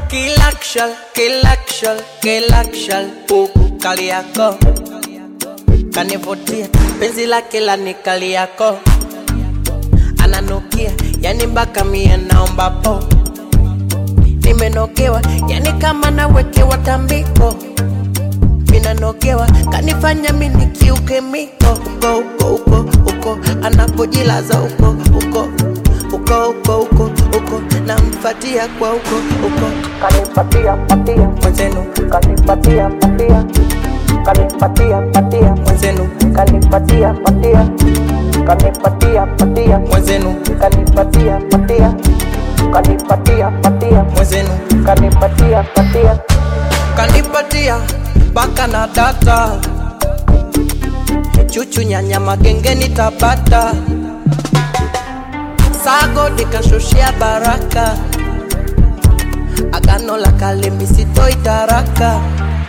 kilakshal kilakshal kilakshal huku kali yako kanivutia penzi lake la nikali yako ananukia yani mpaka mie naomba po nimenokewa yani kama nawekewa tambiko minanokewa kanifanya mini kiuke miko uko uko uko uko anapojilaza uko uko uko uko uko uko namfatia kwa uko uko kanipatia patia mwenzenu kanipatia patia kanipatia patia mwenzenu kanipatia patia kanipatia patia mwenzenu kanipatia patia kanipatia patia mwenzenu kanipatia patia kanipatia mpaka na data chuchu nyanya magengeni tabata sago nikashushia baraka agano la kale misitoi taraka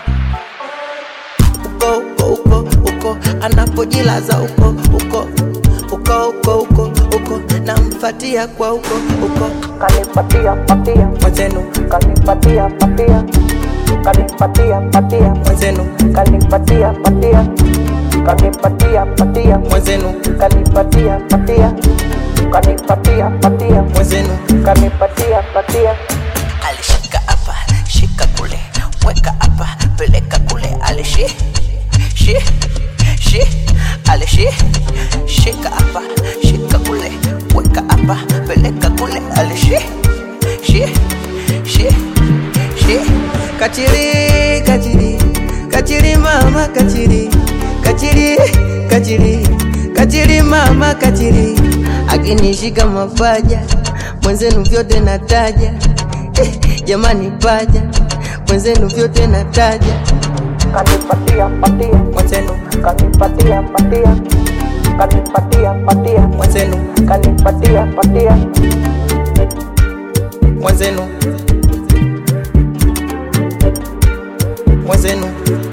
uko uko uko uko anapojilaza uko uko uko uko uko uko namfatia kwa uko uko kanipatia patia mwenzenu kanipatia patia kanipatia patia mwenzenu kanipatia patia kanipatia patia mwenzenu kanipatia patia kanipatia patia mwenzenu kanipatia patia alishika hapa shika kule weka hapa peleka kule alishi shi shi alishi shika hapa shika kule weka hapa peleka kule alishi shi shi shi kachiri kachiri kachiri mama kachiri kachiri kachiri kachiri mama kachiri akinishika mapaja mwenzenu vyote nataja eh, jamani paja mwenzenu vyote nataja kanipatia patia mwenzenu kanipatia patia kanipatia patia mwenzenu kanipatia patia mwenzenu mwenzenu